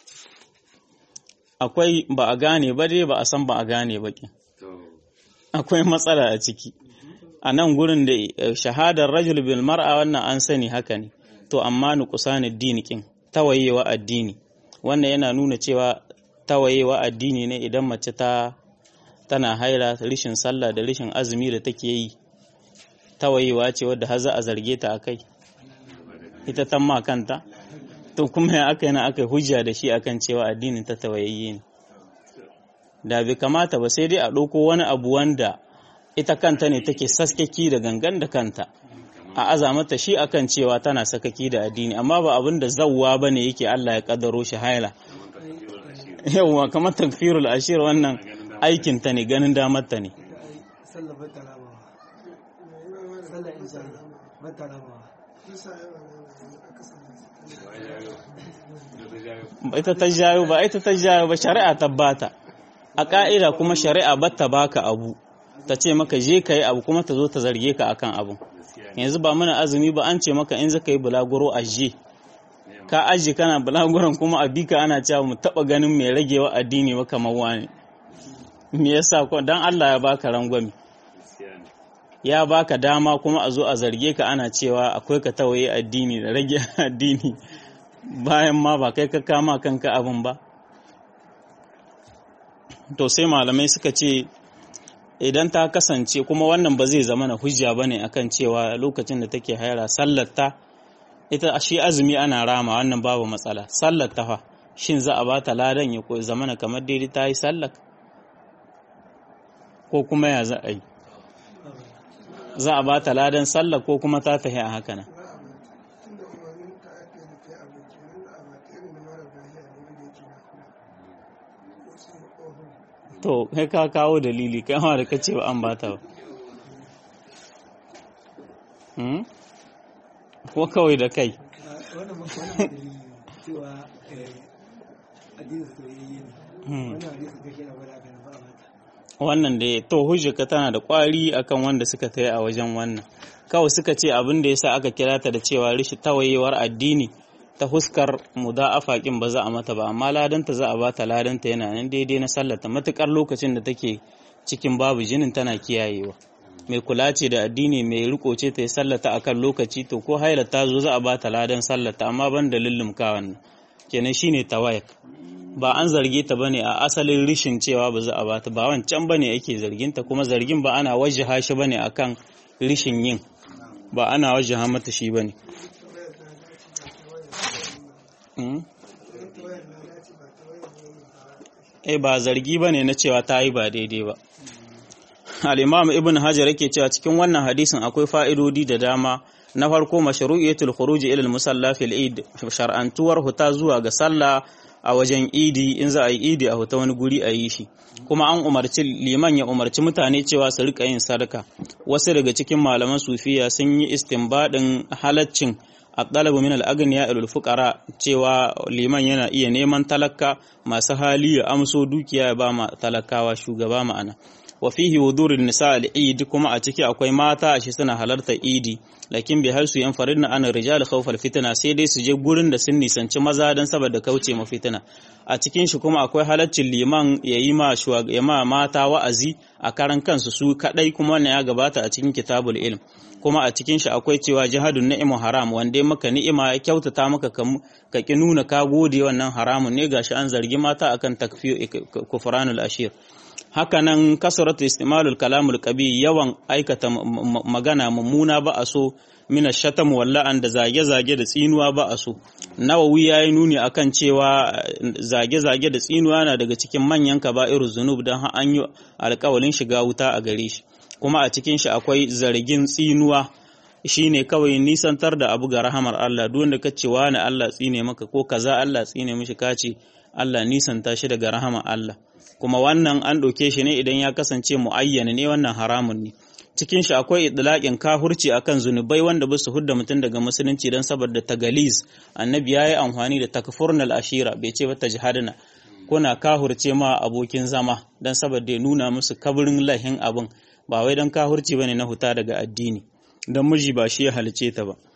akwai ba a gane ba dai ba a san ba a gane ba ki akwai matsala a ciki a nan gurin da shahadar rajul bil mar'a wannan an sani haka ne to amma nuqsan addini kin tawayewa addini wannan yana nuna cewa tawayewa addini ne idan mace ta tana haira rishin sallah da rishin azumi da take yi tawayewa ce wadda har za a zarge ta akai ita tamma kanta to kuma ya aka yana aka hujja da shi akan cewa addinin ta tawayayye ne da bai kamata ba sai dai a ɗauko wani abu wanda ita kanta ne take saskaki da gangan da kanta a aza mata shi akan cewa tana sakaki da addini amma ba abin da zawwa ba ne yake Allah ya kaddaro shi haila yawwa kamar takfirul ashir wannan aikin ta ne ganin damar ta ne ita ta jayo ba ita ta jayo ba shari'a ta bata a ka'ida kuma shari'a batta baka abu ta ce maka je ka yi abu kuma ta zo ta zarge ka akan abu yanzu ba mana azumi ba an ce maka in zaka yi bulaguro a je ka aji kana bulaguron kuma a bika ana cewa mu taba ganin mai ragewa addini ba kamar wani me yasa ko dan Allah ya baka rangwami ya baka dama kuma a zo a zarge ka ana cewa akwai ka tawaye addini da rage addini bayan ma ba kai ka kama kanka abin ba to sai malamai suka ce idan ta kasance kuma wannan ba zai zama na hujja ba ne akan cewa lokacin da take haira sallarta ita shi azumi ana rama wannan babu matsala sallarta fa shin za a ba ta ladan ya ko zamana kamar daidai ta yi sallar ko kuma ya za a yi za a ba ta ladan sallar ko kuma ta tafi a haka nan to kai ka kawo dalili kai ma da kace ba an bata ba hmm? ko kawai da kai wannan da to hujjaka tana da kwari akan wanda suka tayi a wajen wannan kawai suka ce abin da yasa aka kira ta da cewa rishi tawayewar addini ta huskar muda'afa kin ba za a mata ba amma ladanta za a bata ladanta yana nan daidai na sallata matukar lokacin da take cikin babu jinin tana kiyayewa mai kula ce da addini mai riko ce ta yi sallata akan lokaci to ko haila ta zo za a bata ladan sallata amma ban da lullumka wannan kenan shine tawayak ba an zarge ta bane a asalin rishin cewa ba za a bata ba wancan bane ake zargin ta kuma zargin ba ana wajjaha shi bane akan rishin yin ba ana wajjaha mata shi bane Eh ba zargi ba ne na cewa ta yi ba daidai ba. Al'imam Ibn Hajar yake cewa cikin wannan hadisin akwai fa'idodi da dama na farko mashru'iyatul khuruji ilal musalla fil Eid shar'antuwar huta zuwa ga sallah a wajen idi in za a yi idi a huta wani guri a yi shi kuma an umarci liman ya umarci mutane cewa su rika yin sadaka wasu daga cikin malaman sufiya sun yi istinbadin halaccin at-talabu min al-aghniya ila fuqara cewa liman yana iya neman talaka masu hali ya amso dukiya ya ba ma talakawa shugaba ma'ana wa fihi wudurin nisa al-eid kuma a ciki akwai mata a shi suna halartar idi lakin bi har su yan faridna an rijal khawfal fitna sai dai su je gurin da sun nisanci maza dan saboda kauce ma fitina a cikin shi kuma akwai halaccin liman ya yi ma ya ma mata wa'azi a karan kansu su kadai kuma wannan ya gabata a cikin kitabul ilm kuma a cikin shi akwai cewa jihadun ni'imu haram wanda maka ni'ima ya kyautata maka ka ki nuna ka gode wannan haramun ne gashi an zargi mata akan takfir kufranul ashir hakanan kasaratu istimalul kalamul qabi yawan aikata magana mummuna ba a so mina shatam walla'an da zage-zage da tsinuwa ba a so nawawi ya yi nuni akan cewa zage-zage da tsinuwa na daga cikin manyan kaba'irul zunub don an yi alkawalin shiga wuta a gare shi kuma a cikin shi akwai zargin tsinuwa shine kawai nisantar da abu ga rahamar Allah duk wanda kace wani Allah tsine maka ko kaza Allah tsine mishi kace Allah nisanta shi daga rahamar Allah kuma wannan an ɗauke shi ne idan ya kasance mu'ayyana ne wannan haramun ne cikin shi akwai idlaqin kahurci akan zunubai wanda ba su hudda mutum daga musulunci dan saboda tagaliz annabi yayi amfani da takfurnal ashira bai ce ba tajhadna kuna kahurce ma abokin zama dan saboda ya nuna musu kabirin lahin abin ba wai dan kahurci bane na huta daga addini dan miji ba shi ya halice ta ba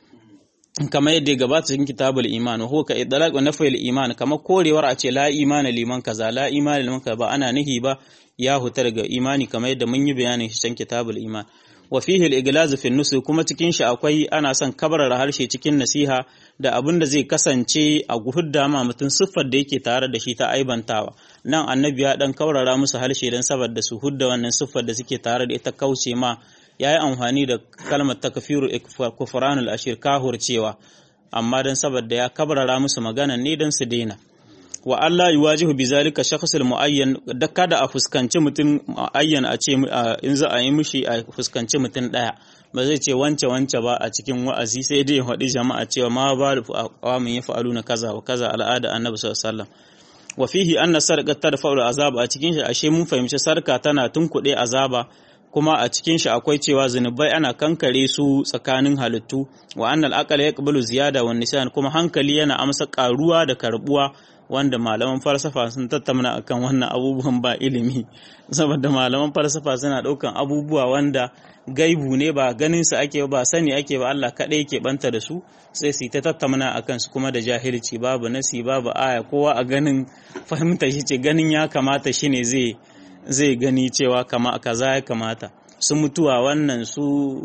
kamar yadda gabata cikin kitabul iman ko ka idlaq wa nafil iman kamar korewar a ce la imana liman kaza la imana liman kaza ba ana nihi ba ya huta daga imani kamar yadda mun yi bayanin shi cikin kitabul iman wa fihi al-iglaz fi nusu kuma cikin shi akwai ana son kabarar harshe cikin nasiha da abin da zai kasance a guhudda ma mutum siffar da yake tare da shi ta aibantawa nan annabi ya dan kaurara musu harshe dan saboda su hudda wannan siffar da suke tare da ita kauce ma ya yi amfani da kalmar takfiru kufranul ashir kahur cewa amma don saboda ya kabrara musu magana ne don su daina wa Allah yuwajihu bi zalika shakhsul muayyan da kada a fuskanci mutum muayyan a ce in za a yi mishi a fuskanci mutum daya ba zai ce wance wance ba a cikin wa'azi sai dai faɗi jama'a cewa ma ba awamin ya fa'alu na kaza wa kaza al'ada annabi sallallahu alaihi wasallam wa fihi anna sarqat tarfa'u azaba a cikin shi ashe mun fahimci sarka tana tunkuɗe azaba kuma a cikin shi akwai cewa zunubai ana kankare su tsakanin halittu wa annal aqal yaqbalu ziyada wan nisan kuma hankali yana amsa karuwa da karbuwa wanda malaman falsafa sun tattauna akan wannan abubuwan ba ilimi saboda malaman falsafa suna daukan abubuwa wanda gaibu ne ba ganin su ake ba sani ake ba Allah kadai yake banta da su sai su ta tattauna akan su kuma da jahilci babu nasi babu aya kowa a ganin fahimta shi ce ganin ya kamata shine zai zai gani cewa kama kaza ya kamata su mutuwa wannan su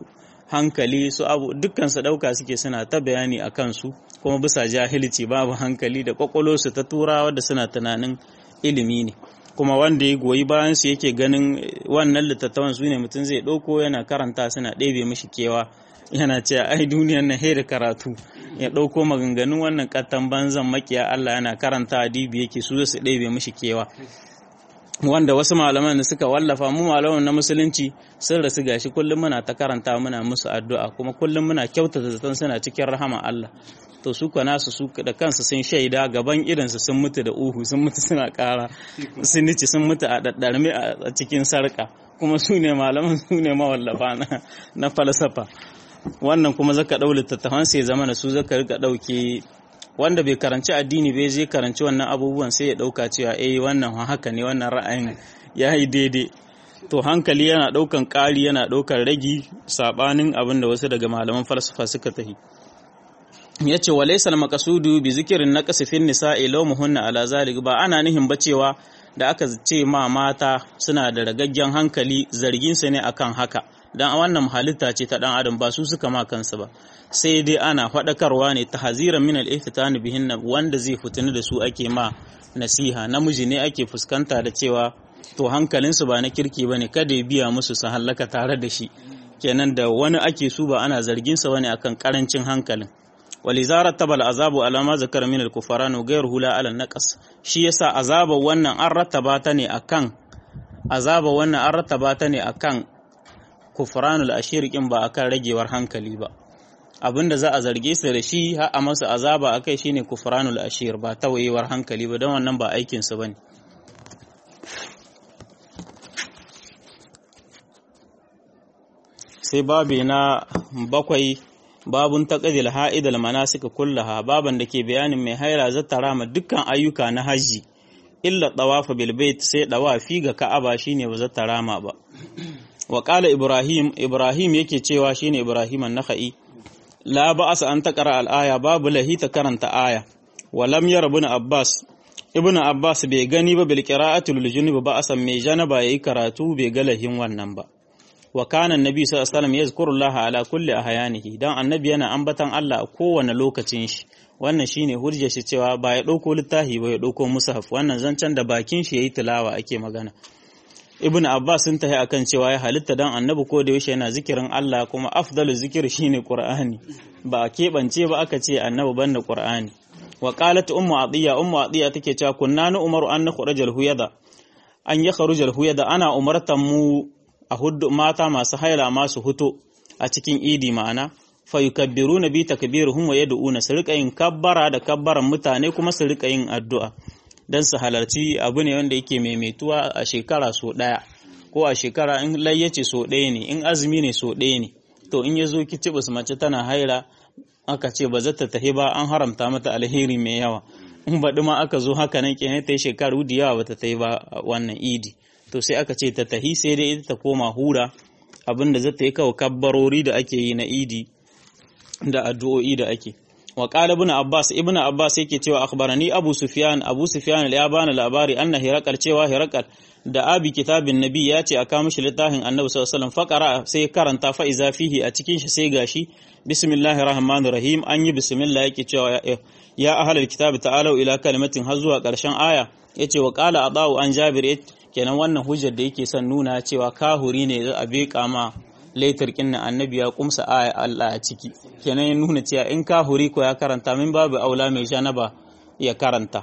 hankali su abu dukkan su dauka suke suna ta bayani a kansu kuma bisa jahilci babu hankali da kwakwalo su ta turawa da suna tunanin ilimi ne kuma wanda ya goyi bayan su yake ganin wannan littattafan su ne mutum zai ɗauko yana karanta suna ɗebe mishi kewa yana cewa ai duniyar na da karatu ya ɗauko maganganun wannan kattan banzan makiya Allah yana karanta adibi yake su su ɗebe mishi kewa wanda wasu malaman da suka wallafa mu malaman na musulunci sun rasu gashi kullum muna ta karanta muna musu addu'a kuma kullum muna kyautata zaton suna cikin rahama Allah to su ka nasu su da kansu sun shaida gaban irinsu sun mutu da uhu sun mutu suna kara sun nici sun mutu a daddarme a cikin sarka kuma su ne malaman su ne mawallafa na falsafa wannan kuma zaka ɗau littattafan sai zama da su zaka rika ɗauke wanda bai karanci addini bai je karanci wannan abubuwan sai ya dauka cewa eh wannan haka ne wannan ra'ayin ya yi daidai to hankali yana daukan ƙari yana daukan ragi sabanin abin da wasu daga malaman falsafa suka tafi yace walaysa al-maqsudu bi zikrin naqsi fi nisa'i lawmuhunna ala zalik ba ana nihin ba cewa da aka ce ma mata suna da ragaggen hankali zargin su ne akan haka dan wannan halitta ce ta dan adam ba su suka ma kansu ba sai dai ana faɗakarwa ne ta haziran min al-ihtitani bihin wanda zai fitini da su ake ma nasiha namiji ne ake fuskanta da cewa to hankalinsu ba na kirki bane kada ya biya musu su hallaka tare da shi kenan da wani ake su ba ana zargin sa bane akan karancin hankalin walizara tabal azabu alama zakar min al-kufaran ghayr hula ala naqas shi yasa azaba wannan an rattaba ta ne akan azaba wannan an rattaba ta ne akan kufranul ashirikin ba akan ragewar hankali ba abinda za a zarge su da shi har a masa azaba akai shine kufranul ashir ba tawayewar hankali ba don wannan ba aikin su bane sai babi na bakwai babun taqdil ha'idal manasik kullaha baban da ke bayanin mai haira zata rama dukkan ayyuka na haji illa tawafa bil bait sai dawafi ga ka'aba shine ba zata rama ba wa qala ibrahim ibrahim yake cewa shine ibrahim an-nakhai la ba'asa an taqra al-aya babu lahi ta karanta aya wa lam yara ibn abbas ibn abbas bai gani ba bil qira'ati lil junub ba'asan mai janaba yayi karatu bai ga lahin wannan ba wa kana annabi sallallahu alaihi wasallam yazkurullaha ala kulli ahyanihi dan annabi yana ambatan Allah a kowane lokacin shi wannan shine hujjar shi cewa ba ya dauko littafi ba ya dauko mushaf wannan zancen da bakin shi yayi tilawa ake magana ibnu abbas sun tahi akan cewa ya halitta dan annabi ko da yaushe yana zikirin Allah kuma afdalu zikir shine qur'ani ba a keɓance ba aka ce annabi banda qur'ani wa qalat ummu atiya ummu atiya take cewa kunna nu umaru an nakhrujal huyada an yakhrujal huyada ana umartan mu a hudu mata masu haila masu huto a cikin idi ma'ana fa yukabbiruna bi takbiruhum wa yad'una su rika yin kabbara da kabbaran mutane kuma su rika yin addu'a dan su halarci abu ne wanda yake maimaituwa a shekara so daya ko a shekara in layyace so daya ne in azumi ne so daya ne to in yazo kicibus mace tana haila aka ce ba zata tahi ba an haramta mata alheri mai yawa in baɗi ma aka zo haka nan kenan ta yi shekaru da yawa bata tahi ba wannan idi to sai aka ce ta tahi sai dai ita ta koma hura abinda zai ta yi kawo kabbarori da ake yi na idi da addu'o'i da ake wa qala ibn abbas ibn abbas yake cewa akhbarani abu sufyan abu sufyan ya bani labari anna hirakal cewa hirakal da abi kitabin nabi ya ce aka mishi littafin annabi sallallahu alaihi wasallam faqara sai karanta fa iza fihi a cikin shi sai gashi bismillahir rahmanir rahim an yi bismillah yake cewa ya ahlul kitabi ta'alu ila kalimatin har zuwa karshen aya yace wa qala adau an jabir kenan wannan hujjar da yake son nuna cewa kahuri ne za a beka ma laitar kinnan annabi ya kumsa aya Allah a ciki kenan ya nuna cewa in kahuri ko ya karanta min babu aula mai janaba ya karanta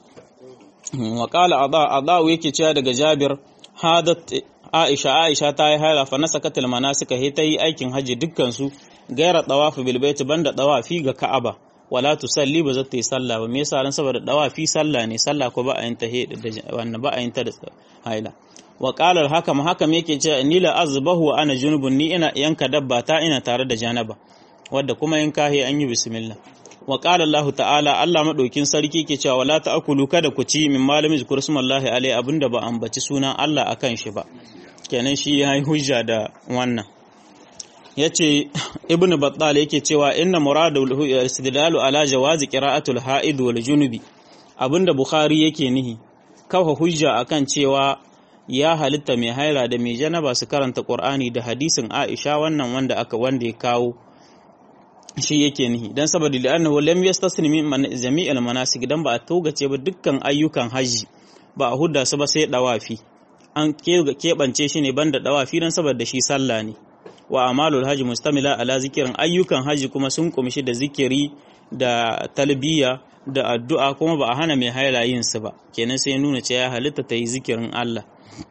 wa qala ada ada yake cewa daga Jabir hadat Aisha Aisha ta yi haila fa nasakatul manasika he ta yi aikin haji dukkan su gaira tawafu bil bait banda tawafi ga Ka'aba wala tusalli ba za ta yi sallah ba me yasa ran saboda dawafi sallah ne sallah ko ba a yin ta wannan ba a yin ta da haila wa qala al-hakam hakam yake cewa ni la azbahu wa ana junubun ni ina yanka dabba ta ina tare da janaba wadda kuma in kahi an yi bismillah wa qala Allah ta'ala Allah madaukin sarki ke cewa wala ta'kulu kada ku ci min malami zikr smallahi alai abinda ba ambaci sunan Allah akan shi ba kenan shi yayi hujja da wannan yace ibnu battal yake cewa inna muradu istidlalu ala jawazi qira'atul ha'id wal junubi abinda bukhari yake nihi kafa hujja akan cewa ya halitta mai haila da mai janaba su karanta qur'ani da hadisin aisha wannan wanda aka wanda ya kawo shi yake nihi dan saboda li'annahu lam yastasni min jami'il manasik dan ba a togace ba dukkan ayyukan haji ba a hudda su ba sai dawafi an keɓance shi ne banda dawafi dan saboda shi sallah ne wa amalul haji mustamila ala zikirin ayyukan haji kuma sun kumshi da zikiri da talbiya da addu'a kuma ba a hana mai haila yin su ba kenan sai nuna cewa ya halitta ta yi zikirin Allah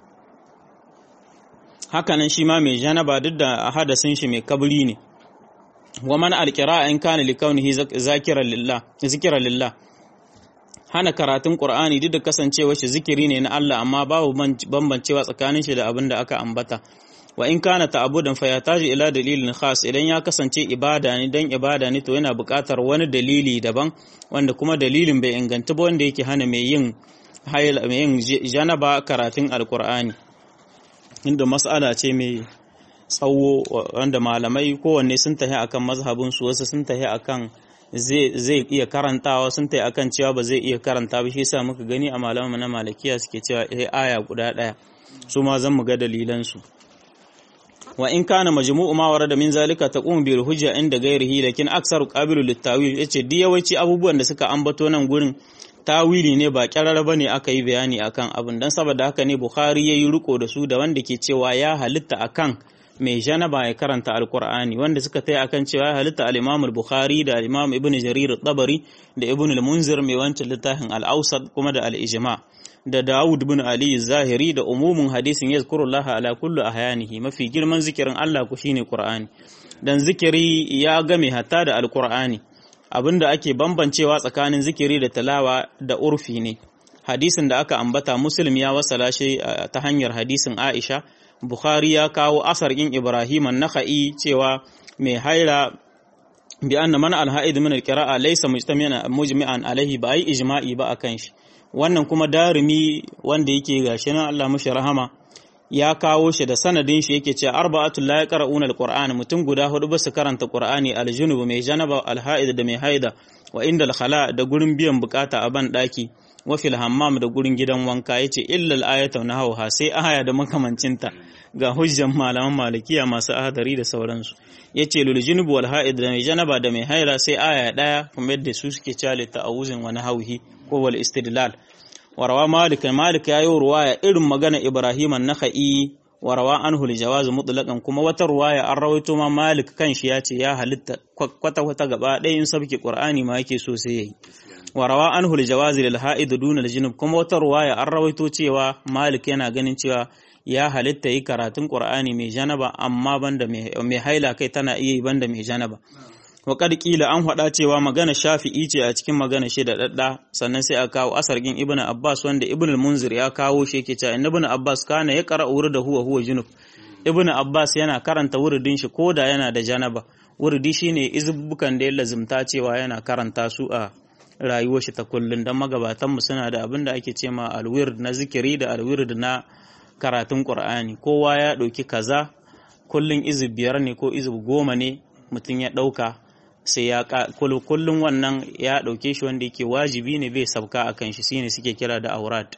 hakanan shi ma mai janaba duk da hadasin shi mai kabri ne wa man alqira'a in kana likaunihi zakiran lillah zikran lillah hana karatun qur'ani duk da kasancewa shi zikiri ne na Allah amma babu bambancewa tsakanin shi da abin da aka ambata wa in kana ta'abudan fa yataji ila dalilin khas idan ya kasance ibada ne dan ibada ne to yana buƙatar wani dalili daban wanda kuma dalilin bai inganta ba wanda yake hana mai yin hayl mai yin janaba karatun alqur'ani inda mas'ala ce mai tsawo wanda malamai kowanne sun tahi akan mazhabin su wasu sun tahi akan zai iya karantawa sun tahi akan cewa ba zai iya karanta ba shi yasa muka gani a malaman na malakiya suke cewa aya guda daya su ma zan mu ga dalilan su wa in kana majmu'u ma warada min zalika taqumu bil hujja inda ghairihi lakin aksaru qabilu lit tawil yace di yawanci abubuwan da suka ambato nan gurin tawili ne ba kyarara bane aka yi bayani akan abin dan saboda haka ne bukhari yayi riko da su da wanda ke cewa ya halitta akan mai janaba ya karanta alqur'ani wanda suka tai akan cewa ya halitta al-imam al-bukhari da al-imam ibn jarir at-tabari da ibn al-munzir mai wancan littafin al-awsat kuma da al-ijma' da Dawud bin Ali Zahiri da umumin hadisin yazkurullah ala kullu ahyanihi mafi girman zikirin Allah ku shine Qur'ani dan zikiri ya game hatta da alqur'ani abinda ake bambancewa tsakanin zikiri da talawa da urfi ne hadisin da aka ambata muslim ya wasala shi ta hanyar hadisin aisha bukhari ya kawo asar in ibrahim an-nakhai cewa mai haira bi anna man al-ha'id min al-qira'a laysa mujtami'an mujmi'an alaihi ba ai ijma'i ba akan shi wannan kuma darimi wanda yake gashi nan Allah mushi rahama ya kawo shi da sanadin shi yake cewa arba'atul la yaqra'una al-qur'ana mutum guda hudu ba su karanta qur'ani al-junub mai janaba al-ha'id da mai haida wa inda al-khala da gurin biyan bukata a ban daki wa fil hammam da gurin gidan wanka yace illa al-ayatu nahawha sai aya da makamancinta ga hujjan malaman malikiya masu ahadari da sauransu yace lul junub wal ha'id da mai janaba da mai haira sai aya daya kuma yadda su suke cale ta'awuzin wa nahawhi ko wal istidlal warawa malik malik ya yi ruwaya irin magana ibrahim an-nakhai warawa anhu al-jawaz mutlaqan kuma wata ruwaya an rawaito ma malik kanshi ya ce ya halitta kwata kwata gaba ɗaya in sabki qur'ani ma yake so sai yayi warawa anhu al-jawaz lil ha'id dun al-junub kuma wata ruwaya an rawaito cewa malik yana ganin cewa ya halitta yi karatun qur'ani mai janaba amma banda mai haila kai tana iya yi banda mai janaba wa kila an faɗa cewa magana shafi'i ce a cikin magana shi da dadda sannan sai a kawo asargin ibnu abbas wanda ibnu munzir ya kawo shi yake cewa ibnu abbas kana ya qara da huwa huwa junub ibnu abbas yana karanta wuridin shi koda yana da janaba wuridi shine izbukan da ya lazimta cewa yana karanta su a rayuwar shi ta kullun dan magabatan mu suna da abin da ake cewa alwird na zikiri da alwird na karatun qur'ani kowa ya ɗauki kaza kullun izib biyar ne ko izib goma ne mutum ya ɗauka sai ya kullum wannan ya ɗauke shi wanda yake wajibi ne bai sabka a kan shi shine suke kira da aurat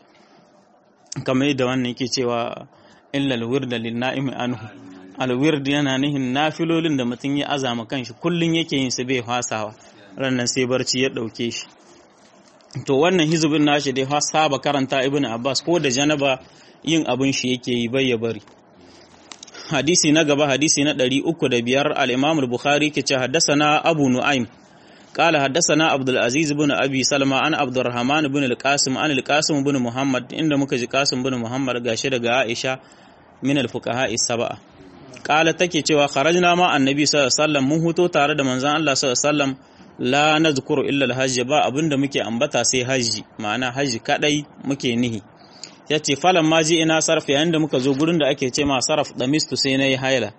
kamar yadda wannan yake cewa illa alwirda lin na'imi anhu alwird yana nihin nafilolin da mutum ya azama kanshi kullum yake yin su bai fasawa rannan sai barci ya ɗauke shi to wannan hizbin nashi dai saba karanta ibnu abbas ko da janaba yin abin shi yake yi bai ya bari hadisi na gaba hadisi na ɗari uku da biyar al-Imam al-Bukhari ke ce haddasana Abu Nu'aym qala haddasana Abdul Aziz ibn Abi Salma an Abdurrahman ibn al-Qasim an al-Qasim ibn Muhammad inda muka ji Qasim ibn Muhammad gashi daga Aisha min al-fuqaha as-sab'a qala take cewa kharajna ma annabi sallallahu alaihi wasallam mun huto tare da manzon Allah sallallahu alaihi wasallam la nazkuru illa al-hajj ba abinda muke ambata sai haji ma'ana haji kadai muke nihi ya ce falon ma ji ina sarf yayin da muka zo gurin da ake ce ma sarf da mistu sai na yi haila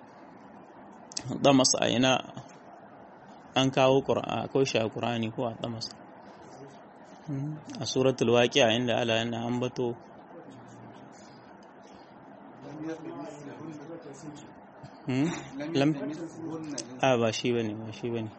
damas a ina an kawo ko shi a ƙura'ani ko a damas a suratul waƙi a inda ala yana ambato a ba shi ba ne ba shi ba ne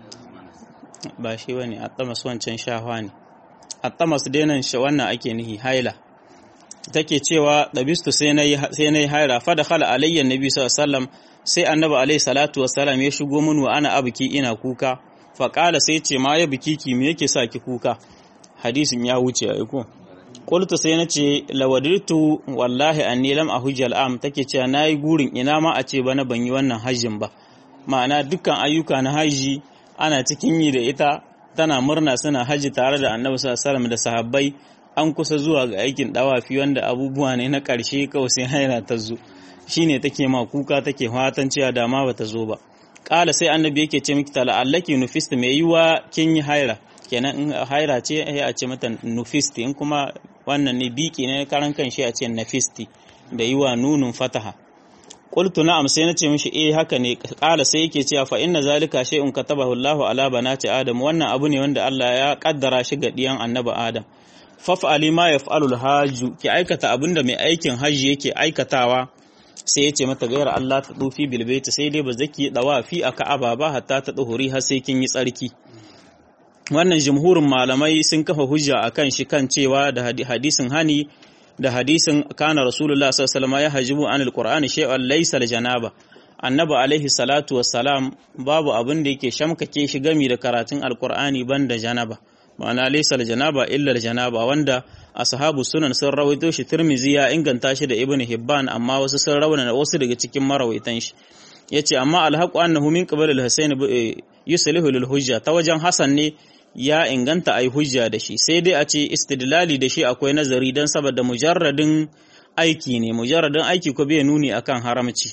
ba shi ba ne a damas wancan shahwa ne a damas denan wannan ake nihi haila take cewa dabistu sai na yi haira fada khala alayyan nabi sallallahu sai annabi alayhi salatu wassalam ya shigo min wa ana abuki ina kuka fa qala sai ce ma ya biki ki me yake sa ki kuka hadisin ya wuce ai ko qultu sai na ce lawadirtu wallahi anni lam ahujja al'am take cewa nayi gurin ina ma a ce bana ban yi wannan hajjin ba ma'ana dukkan ayyuka na haji ana cikin yi da ita tana murna suna haji tare da annabi sallallahu alaihi da sahabbai an kusa zuwa ga aikin dawafi wanda abubuwa ne na ƙarshe kawai sai haira ta zo shine take ma kuka take fatan cewa dama bata zo ba ƙala sai annabi yake ce miki tala allaki nufisti mai yiwa kin yi haira kenan in haira ce ya a ce mata nufisti in kuma wannan ne biki ne karan kan shi a ce nafisti da yiwa nunun fataha qultu na'am sai nace mishi eh haka ne ƙala sai yake cewa fa inna zalika shay'un katabahu Allahu ala banati adam wannan abu ne wanda Allah ya kaddara shi ga diyan annabi adam faf'ali ma yaf'alul hajju ki aikata abinda mai aikin hajji yake aikatawa sai ya ce mata gayar Allah ta dufi bilbaita sai dai ba zaki dawa fi a ka'aba ba hatta ta duhuri har sai kin yi tsarki wannan jumhurin malamai sun kafa hujja akan shi kan cewa da hadisin hani da hadisin kana rasulullah sallallahu alaihi wasallam ya hajibu anil qur'ani shay'an laysa janaba annabi alaihi salatu wassalam babu abin da yake shamkake shi gami da karatun alqur'ani banda janaba ma'ana laysa janaba illa janaba wanda ashabu sunan sun rawaito shi Tirmizi ya inganta shi da Ibn Hibban amma wasu sun rawana wasu daga cikin marawaitan shi yace amma alhaqu annahu min qabl al-Husayn yuslihu lil hujja ta wajen Hasan ne ya inganta ai hujja da shi sai dai a ce istidlali da shi akwai nazari dan saboda mujarradin aiki ne mujarradin aiki ko bai nuni akan haramci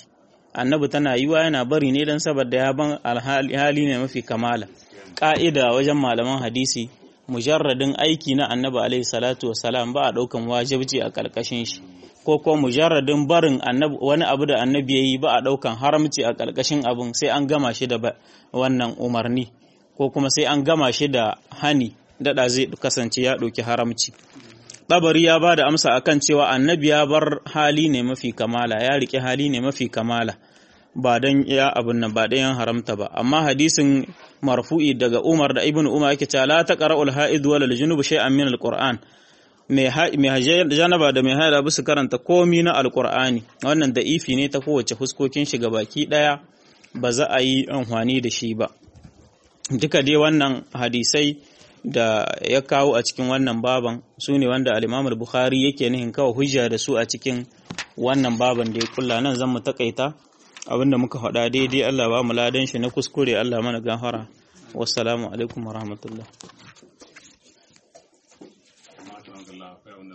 annabi tana yiwa yana bari ne don saboda ya ban hali ne mafi kamala ƙa'ida wajen malaman hadisi mujarradin aiki na annabi alaihi salatu wasalam ba a ɗaukan wajibci a ƙarƙashin shi ko ko mujarradin barin wani abu da annabi ya yi ba a ɗaukan haramci a ƙarƙashin abin sai an gama shi da wannan umarni ko kuma sai an gama shi da hani daɗa zai kasance ya ɗauki haramci Tabari ya ba da amsa akan cewa annabi ya bar hali ne mafi kamala ya riƙe hali ne mafi kamala ba don ya abin nan ba don haramta ba amma hadisin marfu'i daga Umar da Ibn Umar yake cewa la taqra'ul ha'id wal junub shay'an min al-Qur'an mai janaba da mai haila bisu karanta komi na alkur'ani wannan da ifi ne ta kowace fuskokin shi ga baki daya ba za a yi amfani da shi ba duka dai wannan hadisai da ya kawo a cikin wannan baban su ne wanda al bukhari yake nihin kawo hujja da su a cikin wannan baban da ya kulla nan zan mu takaita abinda muka faɗa daidai Allah ba mu ladan shi na kuskure Allah mana gafara wassalamu alaikum warahmatullahi